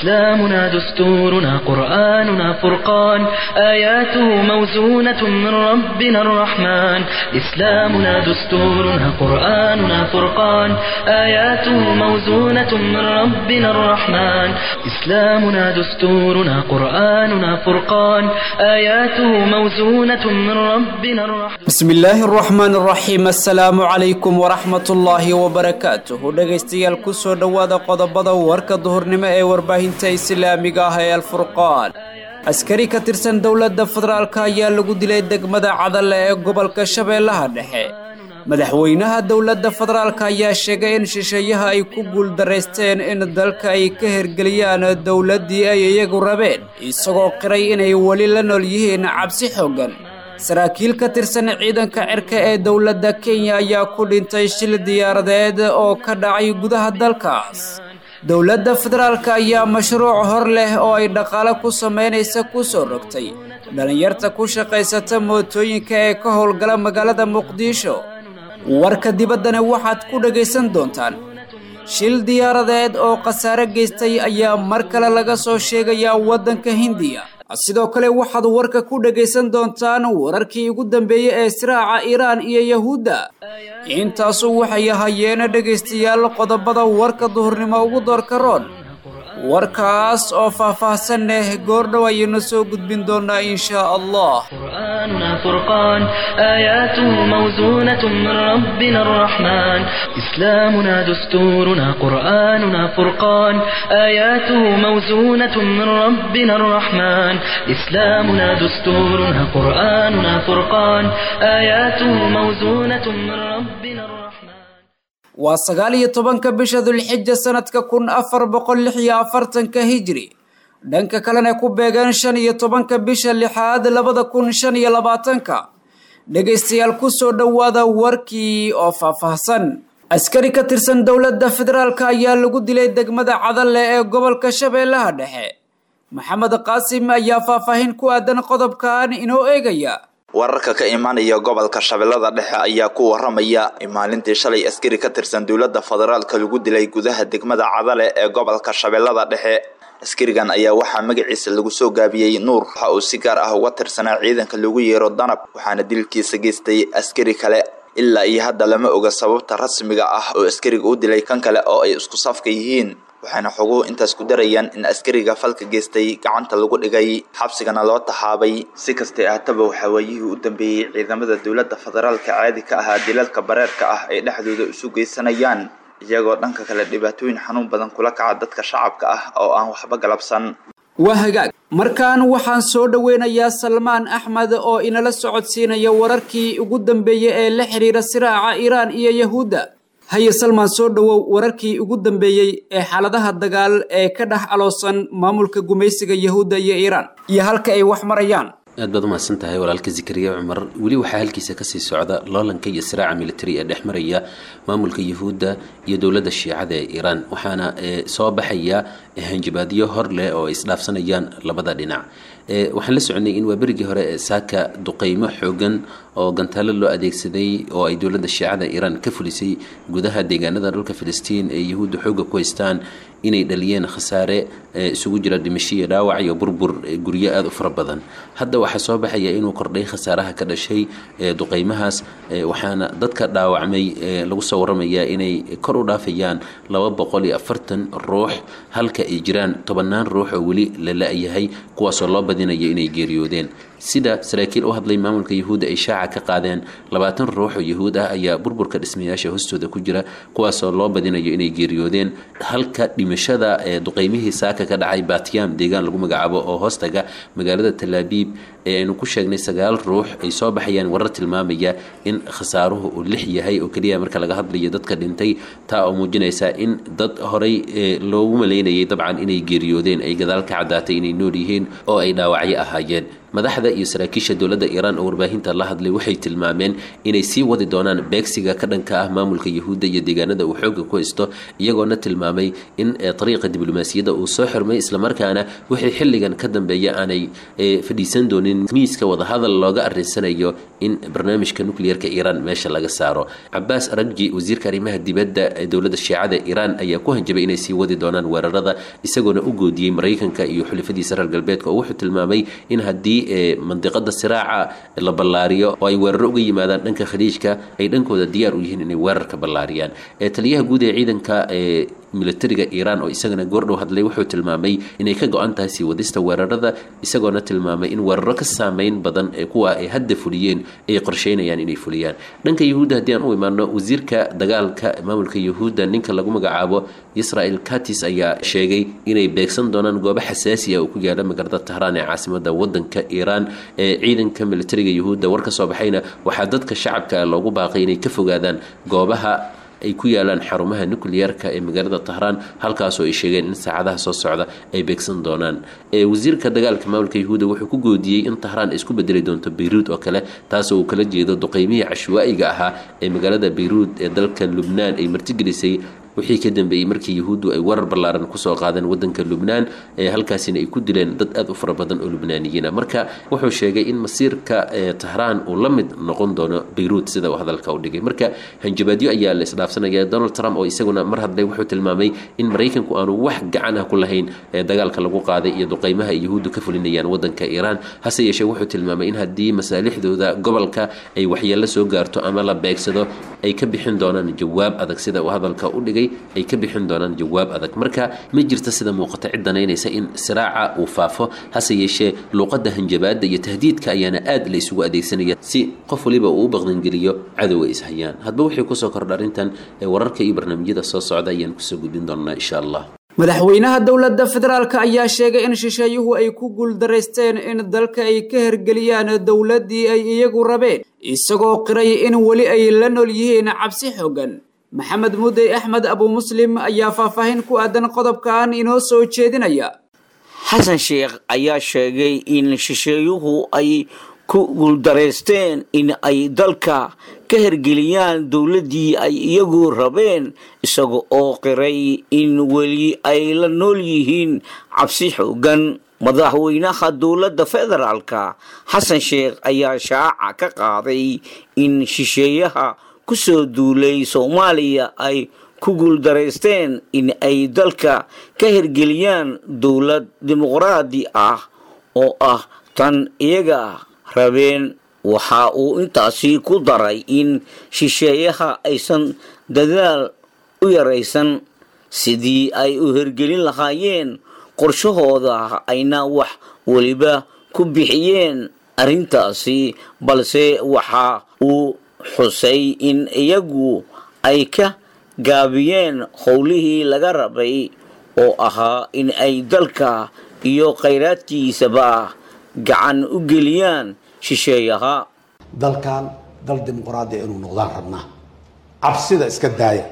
إسلامنا دستورنا قرآننا فرقان آياته موزونة من ربنا الرحمن إسلامنا دستورنا قرآننا فرقان آياته موزونة من ربنا الرحمن إسلامنا دستورنا قرآننا فرقان آياته موزونة من ربنا الرحمن بسم الله الرحمن الرحيم السلام عليكم ورحمة الله وبركاته dhegaystayaal kusoo dhowaada qodobada warka duhurnimo ee warbaahinta islaamiga ah ee alfurqaan askari ka tirsan dowladda federaalk ayaa lagu dilay degmada cadalle ee gobolka shabeellaha dhexe madaxweynaha dowladda federaalk ayaa sheegay in shisheeyaha ay ku guuldaraysteen in dalka ay ka hergeliyaan dowladdii ay iyagu rabeen isagoo qiray inay weli la nool yihiin cabsi xooggan saraakiil ka tirsan ciidanka cirka ee dowladda kenya ayaa ku dhintay shil diyaaradeed oo ka dhacay gudaha dalkaas dowladda federaalk ayaa mashruuc hor leh oo ay dhaqaale ku samaynaysa ku soo rogtay dhallinyarta ku shaqaysata mootooyinka ee ka howlgala magaalada muqdisho warka dibaddana waxaad ku dhagaysan doontaan shil diyaaradeed oo khasaare geystay ayaa mar kale laga soo sheegayaa waddanka hindiya sidoo kale waxaad warka ku dhagaysan doontaan wararkii ugu dambeeyey ee siraaca iiraan iyo yahuudda intaasu waxay ahaayeen dhegaystayaal qodobada warka duhurnimo ugu doorka roon warkaas oo faah-faahsan leh goordhow ayaynu soo gudbin doonaa inshaa allah قرآننا فرقان آياته موزونة من ربنا الرحمن إسلامنا دستورنا قرآننا فرقان آياته موزونة من ربنا الرحمن إسلامنا دستورنا قرآننا فرقان آياته موزونة من ربنا الرحمن waa sagaal iyo tobanka bisha dulxija sanadka kun afar boqol lix iyo afartanka hijri dhanka kalena ku beegan shan iyo tobanka bisha lixaad labada kun shan iyo labaatanka dhegaystayaal kusoo dhowaada warkii oo faahfaahsan askari ka tirsan dowladda federaalk ayaa lagu dilay degmada cadalle ee gobolka shabeellaha dhexe maxamed qaasim ayaa faahfaahin ku aadan qodobkan inoo eegaya wararka ka imaanaya gobolka shabeellada dhexe ayaa ku waramaya in maalintii shalay askari ka tirsan dowladda federaalka lagu dilay gudaha degmada cadale ee gobolka shabeellada dhexe askarigan ayaa waxaa magaciisa lagu soo gaabiyey nuur waxa uu si gaar ah uga tirsanaa ciidanka lagu yeero danab waxaana dilkiisa geystay askari kale ilaa iyo hadda lama oga sababta rasmiga ah oo askariga u dilay kan kale oo ay isku safka yihiin waxayna xoguhu intaas ku darayaan in askariga falka geystay gacanta lagu dhigay xabsigana loo taxaabay si kastay ahataba waxaa waayihii u dambeeyey ciidamada dowladda federaalka caadi ka ahaa dilalka bareerka ah ay dhexdooda isu geysanayaan iyagoo dhanka kale dhibaatooyin xanuun badan kula kaca dadka shacabka ah oo aan waxba galabsan waa hagaag markaan waxaan soo dhoweynayaa salmaan axmed oo inala socodsiinaya wararkii ugu dambeeyey ee la xiriira siraaca iiraan iyo yahuudda haye salmaan soo dhowow wararkii ugu dambeeyey ee xaaladaha dagaal ee ka dhex aloosan maamulka gumaysiga yahuudda iyo iiraan iyo halka ay wax marayaan aad baad umahadsan tahay walaalka zikariya cumar weli waxaa halkiisa kasii socda loolanka iyo siraaca military ee dhex maraya maamulka yahuudda iyo dowladda shiicada ee iiraan waxaana soo baxaya hanjabaadyo hor leh oo ay isdhaafsanayaan labada dhinac waxaan la soconay in waa berigii hore saaka duqeymo xoogan oo gantaalo loo adeegsaday oo ay dowladda shiicada iiraan ka fulisay gudaha deegaanada dhulka filistiin ee yahuudda xooga ku haystaan inay dhaliyeen khasaare isugu jira dhimasho iyo dhaawac iyo burbur guryo aada u fara badan hadda waxaa soo baxaya inuu kordhay khasaaraha ka dhashay duqeymahaas waxaana dadka dhaawacmay lagu soo waramayaa inay kor u dhaafayaan laba boqol iyo afartan ruux halka ay jiraan tobannaan ruux oo weli la la-yahay kuwaasoo loo badinayo inay geeriyoodeen sida saraakiil u hadlay maamulka yahuudda ay shaaca ka qaadeen labaatan ruux oo yahuud ah ayaa burburka dhismayaasha hoostooda ku jira kuwaasoo loo badinayo inay geeriyoodeen halka dhimashada ee duqeymihii saaka ka dhacay batiyam deegaan lagu magacaabo oo hoostaga magaalada talaabiib ee aynu ku sheegnay sagaal ruux ay soo baxayaan warar tilmaamaya in khasaaruhu uu lix yahay oo keliya marka laga hadlayo dadka dhintay taa oo muujinaysa in dad horay loogu maleynayay dabcan inay geeriyoodeen ay gadaal ka caddaatay inay nool yihiin oo ay dhaawacyo ahaayeen madaxda iyo saraakiisha dowladda iiraan oo warbaahinta la hadlay waxay tilmaameen inay sii wadi doonaan beegsiga ka dhanka ah maamulka yahuudda iyo deegaanada uu xooga ku haysto iyagoona tilmaamay in ariiqa diblomaasiyadda uu soo xirmay islamarkaana wixii xilligan ka dambeeya aanay fadhiisan doonin miiska wadahadal looga arinsanayo in barnaamijka nucleerka iiraan meesha laga saaro cabaas aragji wasiirka arrimaha dibadda ee dowladda shiicada iiraan ayaa ku hanjabay inay sii wadi doonaan weerarada isagoona u goodiyey maraykanka iyo xulifadiisa reer galbeedka oo wuxuu tilmaamay in haddii mandiqada siraaca la ballaariyo oo ay weeraro uga yimaadaan dhanka khaliijka ay dhankooda diyaar u yihiin inay weerarka ballaariyaan taliyaha guud ee ciidanka ee militariga iiraan oo isagana goordhow hadlay wuxuu tilmaamay inay ka go-an tahay sii wadista weerarada isagoona tilmaamay in weeraro ka saameyn badan ee kuwa ay hadda fuliyeen ay qorsheynayaan inay fuliyaan dhanka yahuudda haddii aan u imaano wasiirka dagaalka maamulka yahuudda ninka lagu magacaabo israel katis ayaa sheegay inay beegsan doonaan goobo xasaasi ah oo ku yaala magaalada tahraan ee caasimada wadanka iiraan ee ciidanka militariga yahuudda war ka soo baxayna waxaa dadka shacabka loogu baaqay inay ka fogaadaan goobaha ay ku yaalaan xarumaha nucleerka ee magaalada tahraan halkaasoo ay sheegeen in saacadaha soo socda ay beegsan doonaan wasiirka dagaalka maamulka yahuuda wuxuu ku goodiyey in tahraan ay isku bedeli doonto bayruud oo kale taasoo uu kala jeedo duqeymihii cashwaa'iga ahaa ee magaalada bayruud ee dalka lubnaan ay martigelisay wixii ka dambeeyey markii yahuuddu ay warar ballaaran kusoo qaadeen wadanka lubnaan ee halkaasina ay ku dileen dad aad u fara badan oo lubnaaniyiina marka wuxuu sheegay in masiirka tahraan uu la mid noqon doono bayruud sida uu hadalka u dhigay marka hanjabaadyo ayaa la isdhaafsanaya donald trump oo isaguna mar hadlay wuxuu tilmaamay in maraykanku aanu wax gacan ah ku lahayn ee dagaalka lagu qaaday iyo duqeymaha ay yahuuddu ka fulinayaan wadanka iiraan hase yeeshee wuxuu tilmaamay in haddii masaalixdooda gobolka ay waxyeello soo gaarto ama la beegsado ay ka bixin doonaan jawaab adag sida uu hadalka u dhigay ay ka bixin doonaan jawaab adag marka ma jirta sida muuqata cid danaynaysa in siraaca uu faafo hase yeeshee luuqadda hanjabaadda iyo tahdiidka ayaana aad la isugu adeegsanaya si qof waliba uu u baqdangeliyo cadowga ishayaan hadba wixii kusoo kordha arrintan ee wararka iyo barnaamijyada soo socda ayaan kusoo gudbin doonaa insha allah madaxweynaha dowladda federaalk ayaa sheegay in shisheeyuhu ay ku guuldaraysteen in dalka ay ka hergeliyaan dowladdii ay iyagu rabeen isagoo qiray in weli ay la nool yihiin cabsi xoogan maxamed mudey axmed abu muslim ayaa faahfaahin ku aadan qodobkan inoo soo jeedinaya xasan sheekh ayaa sheegay in shisheeyuhu ay ku guuldaraysteen in ay dalka ka hergeliyaan dowladdii ay iyagu rabeen isaga oo qiray in weli ay la nool yihiin cabsi xoogan madaxweynaha dowladda federaalka xasan sheekh ayaa shaaca ka qaaday in shisheeyaha kusoo duulay soomaaliya ay ku guuldaraysteen in ay dalka ka hirgeliyaan dowlad dimuqraadi ah oo ah tan iyaga rabeen waxa uu intaasi ku daray in shisheeyaha aysan dadaal u yaraysan sidii ay u hirgelin lahaayeen qorshahooda ayna wax weliba ku bixiyeen arrintaasi balse waxa uu xusay in iyagu ay ka gaabiyeen howlihii laga rabay oo ahaa in ay dalka iyo khayraadkiisaba gacan u geliyaan shisheeyaha dalkan dal dimuqraadiya inuu noqdaan rabnaa cabsida iska daaya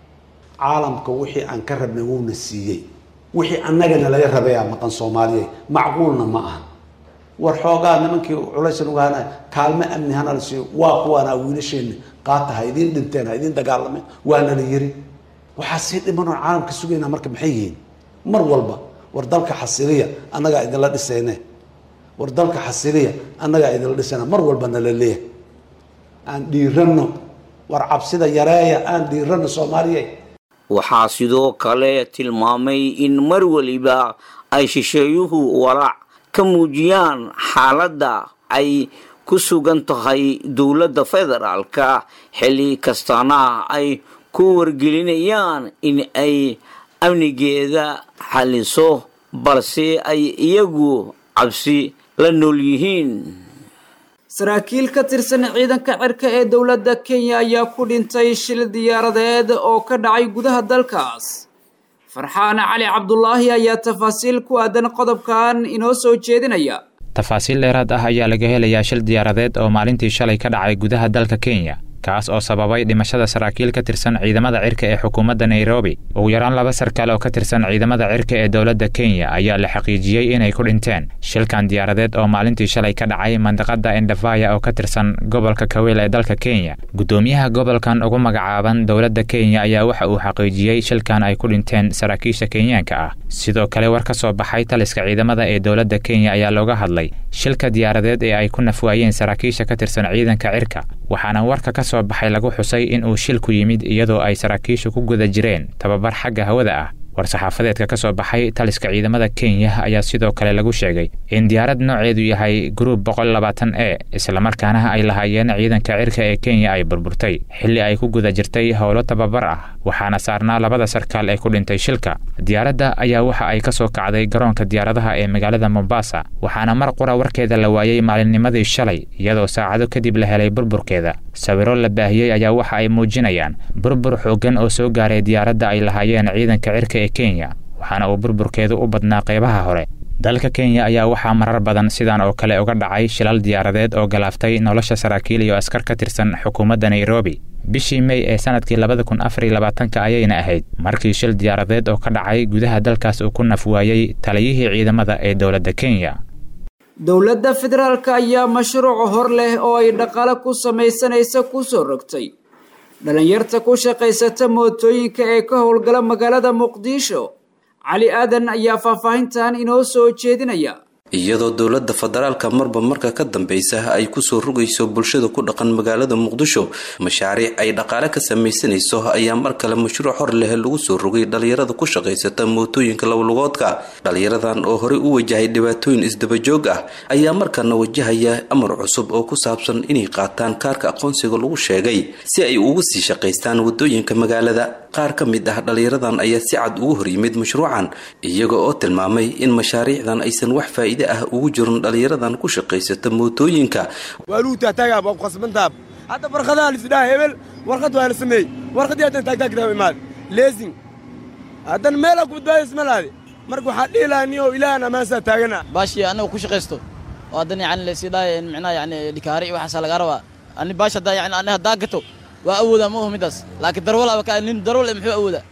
caalamka wixii aan ka rabnay wuuna siiyey wixii annagana laga rabayaa maqan soomaaliya macquulna ma aha war xoogaa nimankii culaysan ugaana kaalmo amni hana la siiyo waa kuwaanaa wiilasheenna qaata ha idiin dhinteen ha idiin dagaalameen waana la yiri waxaa sii dhimanoon caalamka sugaynaa marka maxay yihiin mar walba war dalka xasiliya annagaa idinla dhisayne war dalka xasiliya annagaa idinla dhisayna mar walba nala leeyahay aan dhiiranno war cabsida yareeya aan dhiiranno soomaaliya waxaa sidoo kale tilmaamay in mar weliba ay shisheeyuhu walaac ka muujiyaan xaaladda ay ku sugan tahay dowladda federaalka xilli kastana ay ku wargelinayaan in ay amnigeeda xaliso balse ay iyagu cabsi la nool yihiin saraakiil ka tirsan ciidanka cirka ee dowladda kenya ayaa ku dhintay shil diyaaradeed oo ka dhacay gudaha dalkaas farxaan cali cabdulaahi ayaa tafaasiil ku aadan qodobkan inoo soo jeedinaya tafaasiil dheeraad ah ayaa laga helayaa shil diyaaradeed oo maalintii shalay ka dhacay gudaha dalka kenya kaas oo sababay dhimashada saraakiil ka tirsan ciidamada cirka ee xukuumadda nairobi ugu yaraan laba sarkaal oo ka tirsan ciidamada cirka ee dowladda kenya ayaa la xaqiijiyey inay ku dhinteen shilkan diyaaradeed oo maalintii shalay ka dhacay mandaqada endhavaya oo ka tirsan gobolka kaweel ee dalka kenya guddoomiyaha gobolkan ugu magacaaban dowladda kenya ayaa waxa uu xaqiijiyey shilkan ay ku dhinteen saraakiisha kenyaanka ah sidoo kale war ka soo baxay taliska ciidamada ee dowladda kenya ayaa looga hadlay shilka diyaaradeed ee ay ku nafwaayeen saraakiisha ka tirsan ciidanka cirka waxaana warka ka soo baxay lagu xusay in uu shilku yimid iyadoo ay saraakiishu ku guda jireen tababar xagga hawada ah war-saxaafadeedka ka soo baxay taliska ciidamada kenya ayaa sidoo kale lagu sheegay in diyaarad nooceedu yahay gruub boqol labaatan e islamarkaana ay lahaayeen ciidanka cirka ee kenya ay burburtay xilli ay ku guda jirtay howlo tababar ah waxaana saarnaa labada sarkaal ee ku dhintay shilka diyaaradda ayaa waxa ay ka soo kacday garoonka diyaaradaha ee magaalada mombasa waxaana mar qura warkeeda la waayey maalinnimadii shalay iyadoo saacado kadib la helay burburkeeda sawiro la baahiyey ayaa waxa ay muujinayaan burbur xooggan oo soo gaaray diyaaradda ay lahaayeen ciidanka cirka ee kenya waxaana uu burburkeedu u badnaa qaybaha hore dalka kenya ayaa waxaa marar badan sidan oo kale uga dhacay shilal diyaaradeed oo galaaftay nolosha saraakiil iyo askar ka tirsan xukuumadda nairobi bishii mey ee sanadkii labada kun afar iyo labaatanka ayayna ahayd markii shil diyaaradeed oo ka dhacay gudaha dalkaas uu ku naf waayey taliyihii ciidamada ee dowladda kenya dowladda federaalk ayaa mashruuc hor leh oo ay dhaqaale ku samaysanaysa ku soo rogtay dhalinyarta ku shaqaysata mootooyinka ee ka howlgala magaalada muqdisho cali aadan ayaa faahfaahintan inoo soo jeedinaya iyadoo dowladda federaalka marba marka ka dambeysa ay kusoo rogayso bulshada ku dhaqan magaalada muqdisho mashaariic ay dhaqaale ka samaysanayso ayaa mar kale mashruuc hor leh lagu soo rogay dhalinyarada ku shaqaysata mootooyinka lowlugoodka dhalinyaradan oo horey u wajahay dhibaatooyin isdabajoog ah ayaa markana wajahaya amar cusub oo ku saabsan inay qaataan kaarka aqoonsiga lagu sheegay si ay ugu sii shaqaystaan wadooyinka magaalada qaar ka mid ah dhalinyaradan ayaa si cad ugu hor yimid mashruucan iyaga oo tilmaamay in mashaariicdan aysan wax faa'iide ah ugu jirin dhalinyaradan ku shaqaysata mootooyinka waaluu taagtaagaa waa ku khasbantaab hadda warqadaha lisdhaha hebel warqad waa la sameeyey warqadii haddan taagtaagtaa imaad leesing haddan meelaa ku badbaadaysa ma laade marka waxaa dhihi lahaa ni oo ilaahan ammaansaa taagana baashii anaga ku shaqaysto oo haddan yani laysidhaaya micnaha yani dhikaari iyo waxaasaa lagaa rabaa ani baash haddaa yani ani haddaa gato waa awoodaa ma oho middaas laakiin darwal ka nin darwal muxuu awoodaa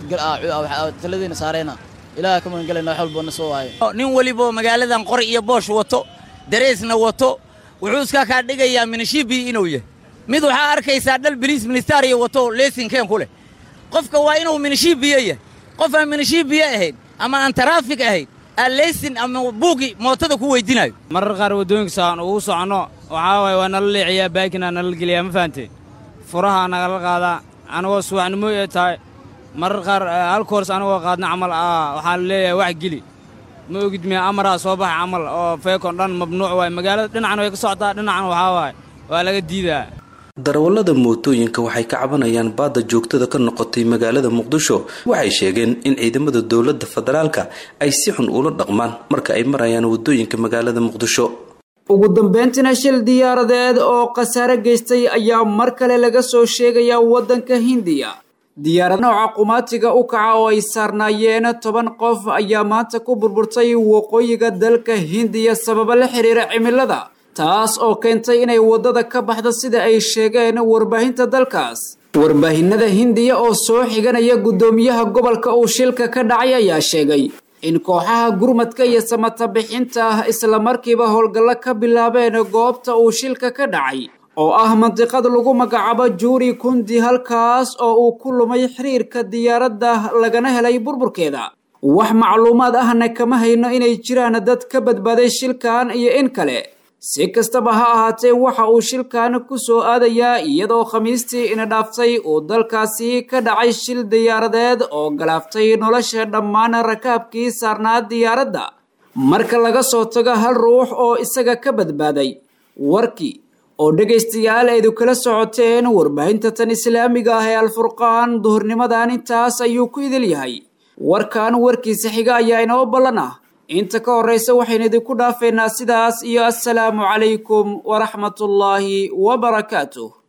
ilaah taladiina saarayna ilaah ka magangalayna wax walbo na soo waayo nin weliba magaaladan qori iyo boosh wato dareesna wato wuxuu iska kaa dhigayaa minishibii inuu yahay mid waxaa arkaysaa dhal biliis ministaariya wato leesinkeen ku leh qofka waa inuu minishibiyo yahay qof aan minishibiyo ahayn ama aan taraafig ahayn aan leesin ama buugi mootada ku weydinayo marar qaar waddooyinka saan ugu soconno waxaa waaye waa nala leeciyaa baakinaa nala geliyaa ma fahamtee furahaa nagala qaadaa anagoo subaxnimo ee tahay marar qaar hal koors anagoo qaadna camal waxaa la leeyahay wax geli ma ogid miya amaraa soo baxa camal oo feekon dhan mamnuuc waay magaalada dhinacan way ka socotaa dhinacan waxaa waaye waa laga diidaa darawallada mootooyinka waxay ka cabanayaan baadda joogtada ka noqotay magaalada muqdisho waxay sheegeen in ciidamada dowladda federaalka ay si xun ula dhaqmaan marka ay marayaan waddooyinka magaalada muqdisho ugu dambeyntina shil diyaaradeed oo khasaare geystay ayaa mar kale laga soo sheegayaa waddanka hindiya diyaarad nooca qumaatiga u kaca oo ay saarnaayeen toban qof ayaa maanta ku burburtay waqooyiga dalka hindiya sababo la xiriira cimilada taas oo keentay inay waddada ka baxdo sida ay sheegeen warbaahinta dalkaas warbaahinada hindiya oo soo xiganaya guddoomiyaha gobolka uu shilka ka dhacay ayaa sheegay in kooxaha gurmadka iyo samata bixinta ah islamarkiiba howlgallo ka bilaabeen goobta uu shilka ka dhacay oo ah mandiqad lagu magacaabo juuri kundi halkaas oo uu ku lumay xiriirka diyaaradda lagana helay burburkeeda wax macluumaad ahna kama hayno inay jiraan dad ka badbaaday shilkan iyo in kale si kastaba ha ahaatee waxa uu shilkan ku soo aadayaa iyadoo khamiistii ina dhaaftay uu dalkaasi ka dhacay shil diyaaradeed oo galaaftay nolosha dhammaan rakaabkii saarnaa diyaaradda marka laga soo tago hal ruux oo isaga ka badbaaday warkii oo dhegaystayaal aydu kala socoteen warbaahinta tan islaamiga ah ee alfurqaan duhurnimadan intaas ayuu ku idil yahay warkan warkiisa xiga ayaa inoo ballan ah inta ka horraysa waxaynu idinku dhaafeynaa sidaas iyo assalaamu calaykum waraxmatullaahi wabarakaatuh